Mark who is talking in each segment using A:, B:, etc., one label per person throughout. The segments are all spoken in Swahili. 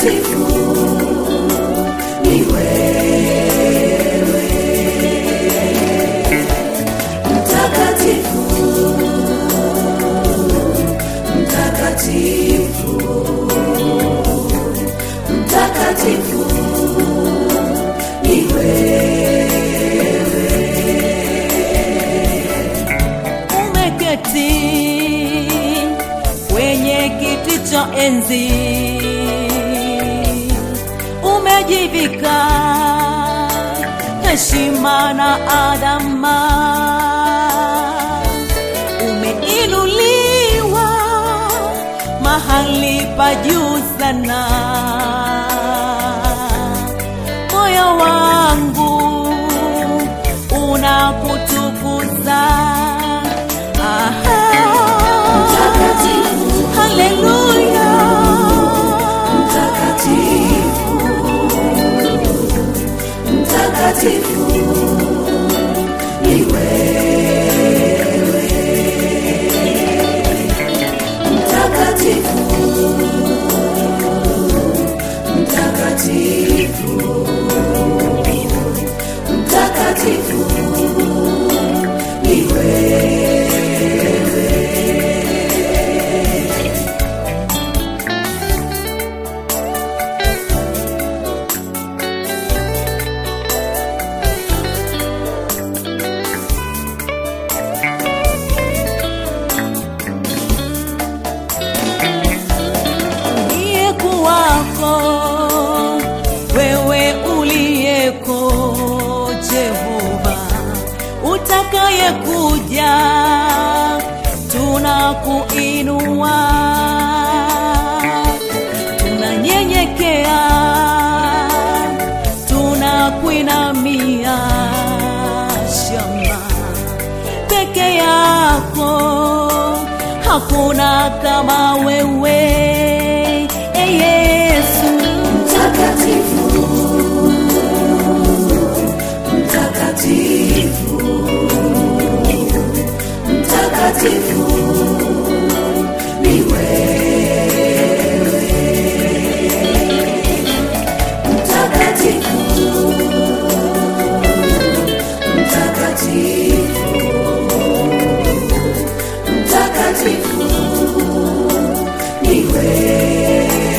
A: mtakatifu ni wewe, mtakatifu, mtakatifu, mtakatifu ni
B: umeketi kwenye kiti cha enzi, umejivika heshima na adama, umeinuliwa mahali pa juu sana. Moyo wangu unakutukuza. Aha.
A: Mtakatifu.
B: Haleluya.
A: mtakatifu, mtakatifu ni wewe, mtakatifu, mtakatifu, mtakatifu ni wewe.
B: Uliyekuwako, wewe uliyeko Jehova, utakayekuja tunakuinua, tunanyenyekea, tunakuinamia shamba peke yako, hakuna kama wewe e Yesu.
A: Mtakatifu, mtakatifu, mtakatifu ni wewe, mtakatifu, mtakatifu, mtakatifu ni wewe.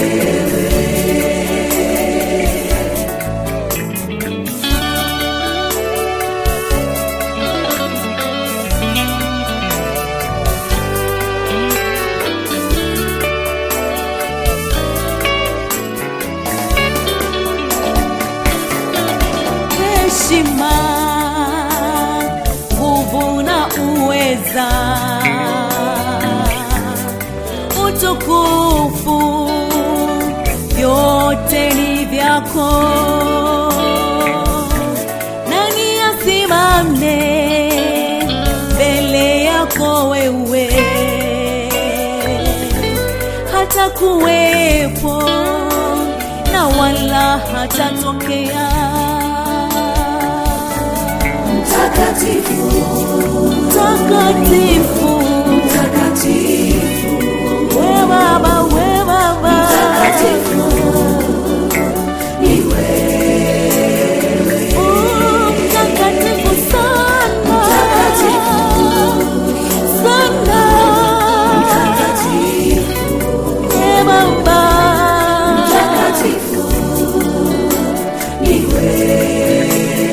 B: heshima, nguvu na uweza, utukufu, vyote ni vyako. Nani asimame mbele yako wewe? hata kuwepo na wala hatatokea.
A: Mtakatifu,
B: Takatifu,
A: mtakatifu,
B: we Baba, we Baba,
A: mtakatifu ni wewe,
B: Oh, mtakatifu sana, sana,
A: mtakatifu,
B: we Baba,
A: mtakatifu ni wewe,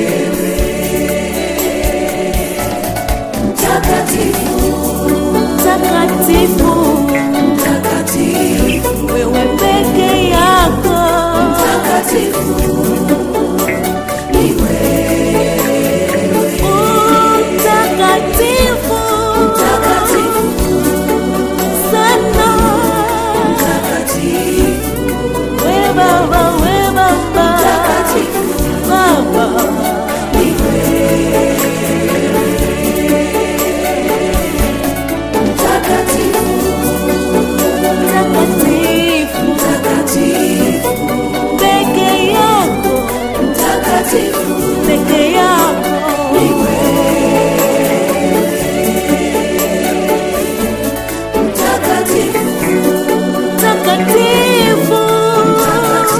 A: mtakatifu,
B: mtakatifu,
A: mtakatifu,
B: wewe peke yako,
A: mtakatifu ni wewe,
B: Oh, mtakatifu,
A: mtakatifu,
B: sana.
A: mtakatifu,
B: We Baba, we Baba,
A: mtakatifu
B: Baba,
A: ni wewe, mtakatifu,
B: mtakatifu,
A: mtakatifu,
B: peke yako,
A: mtakatifu
B: peke yako,
A: ni wewe, mtakatifu,
B: mtakatifu,
A: mtakatifu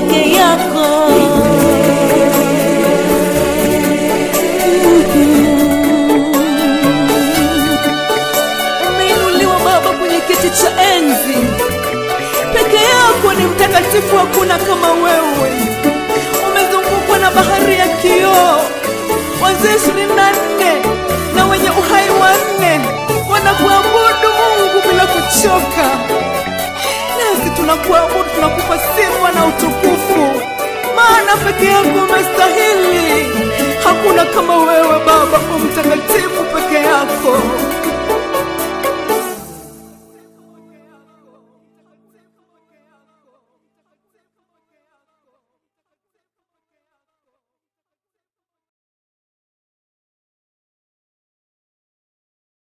B: peke yako umeinuliwa baba kwenye kiti cha enzi peke yako ni mtakatifu hakuna kama wewe umezungukwa na bahari ya kioo wazee ishirini na nne na wenye uhai wanne wanakuabudu mungu bila kuchoka nasi tunakuabudu tunakupa sifa na utukufu maana peke yako umestahili hakuna kama wewe baba umtakatifu peke yako